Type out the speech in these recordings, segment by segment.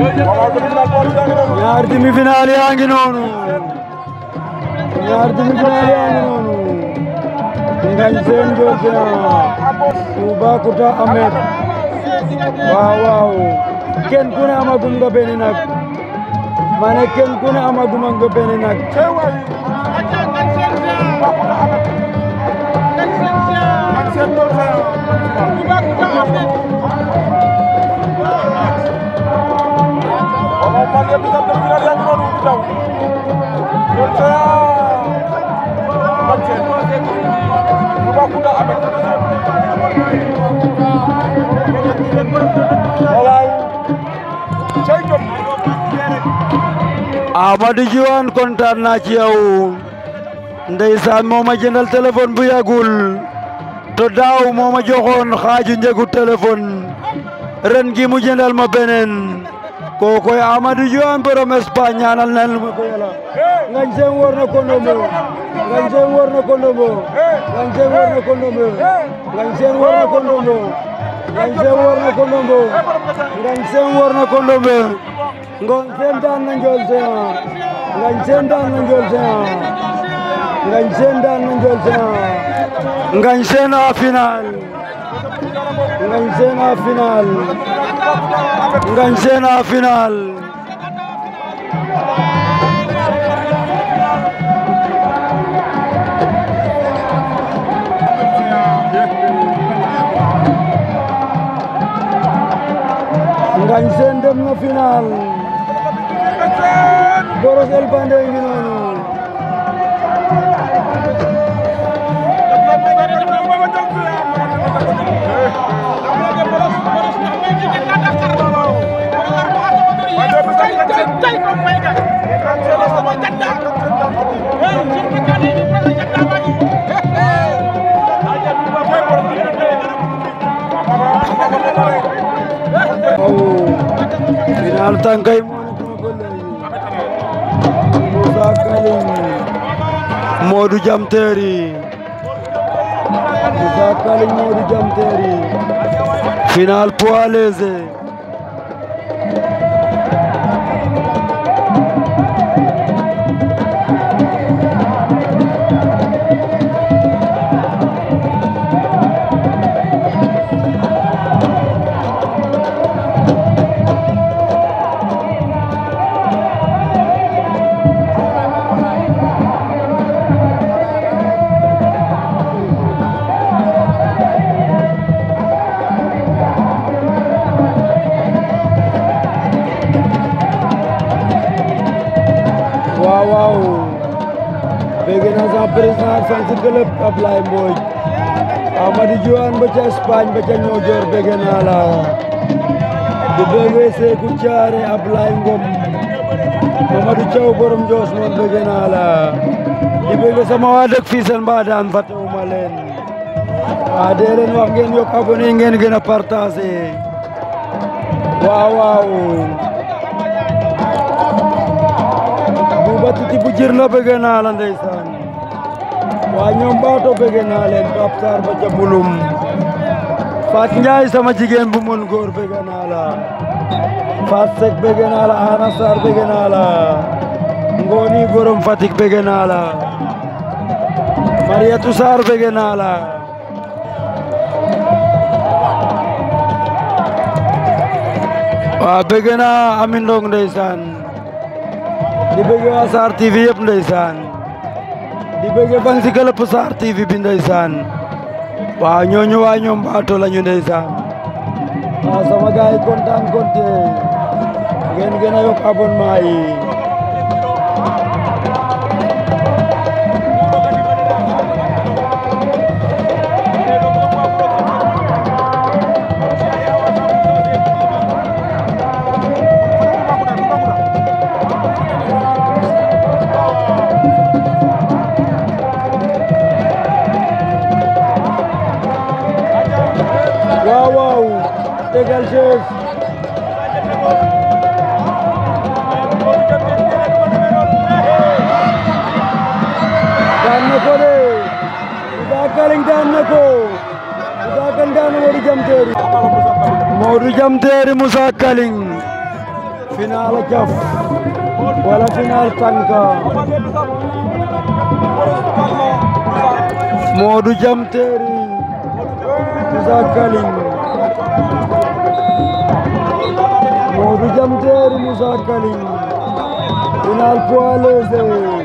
ñaar demi-finale yaa ngi noonu ñaar demi-finale yaa ngi noonu Ngagne Sene Ndiol Géant Toubacouta Ahmed waaw waaw kenn ku ne amagum nga benn nag ma ne kenn ku ne amagum nga benn nag Amadou Diwane kontaan naa ci yow ndeysaan moo ma jëndal téléphone bu yàggul to daaw moo ma joxoon xaaju njëgu téléphone ren gi mu jëndal ma beneen kookoy Amadou Diwane borom Espagne ñaanal nañ ma ko yàlla Ngagne Sene war na ko ndombo Ngagne Sene war na ko ndombo Ngagne Sene war na ko ndombo Ngagne Sene war na ko ndombo Ngagne Sene war na ko ndombo Ngagne Sene war na ko ndombo Ngagne Sene daan na Ndiol Géant Ngagne Sene daan na Ndiol Géant Ngagne Sene daan na Ndiol Géant Ngagne Sene a final Ngagne Sene a final Ngagne Sene a final Ngagne Sene dem na final Boros El Bandé ngi noonu final tànkay moo nekk na ba léegi Moussa Kaling Modou Jam Teeri Moussa Kaling Modou Jam Teeri final poids léger waaw waaw bëgg na sa président fan si club Ablaye Mbodj Amadou Diwane ba ca Espagne ba ca Niodior bëgg naa la di bëggee Seeku Caare Ablaye Ngom Mamadou Thiaw borom Joos moom bëgg naa la di bëgg sama waa dëkk fii seen mbaadaan fàttewuma leen waa dee leen wax ngeen yokk abonné ngeen gën a partagé waaw waaw Buuba Titi bu jir la bëgg naa la ndeysaan waa ñoom baato bëgg naa leen Pape Sarr ba ca bulum Fat Njaay sama jigéen bu mun góor bëgg naa la Fat Seck bëgg naa la Ana Sarr bëgg naa la Ngoni borom Fatick bëgg naa la Mariatu Sarr bëgg naa la waa bëgg naa Amin Ndong ndeysaan di bëgg waa Sarr TV yëpp ndeysaan di bëgg fan si këlëpp Sarr TV bi ndeysaan waaw ñooñu waa ñoom baato lañu ndeysaan waaw sama gaay yi kontaan konte ngeen gën a yokk abonnement yi waaw waaw tegal chef daan na ko de Moussa Kaling daan na ko Moussa Kaling daan na Modou Jam Teeri Modou Jam Teeri Moussa Kaling final a jaf wala final tànka Modou Jam Terry Moussa Kaling Modou Jam Terry Moussa Kaling final poids léger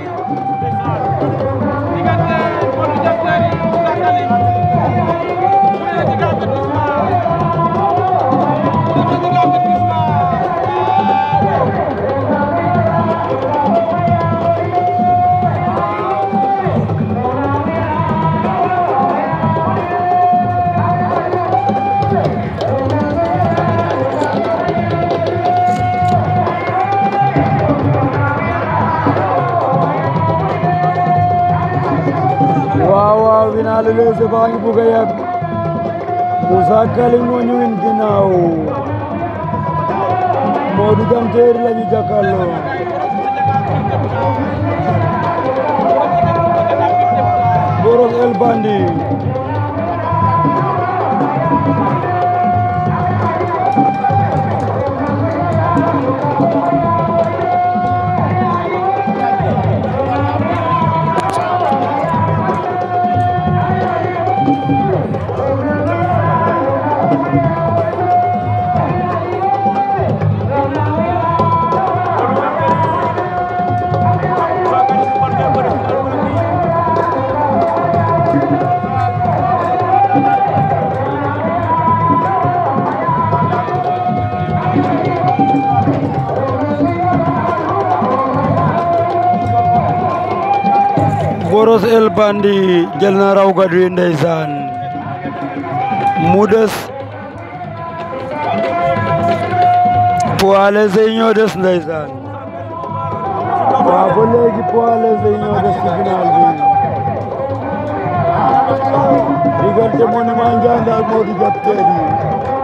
waaw waaw final léger baa ngi bugg a yàgg Moussa Kaling moo ñu win ginnaaw Modou Jam Terry la ñu jàkkaarloo Boros El Bandi Boros El Bandi jël na raw gadu yi ndeysaan mu des poids léger yi ñoo des ndeysaan waaw ba léegi poids léger yi ñoo des ci final bi diggante Monument Ndianda ak Modou Jam Terry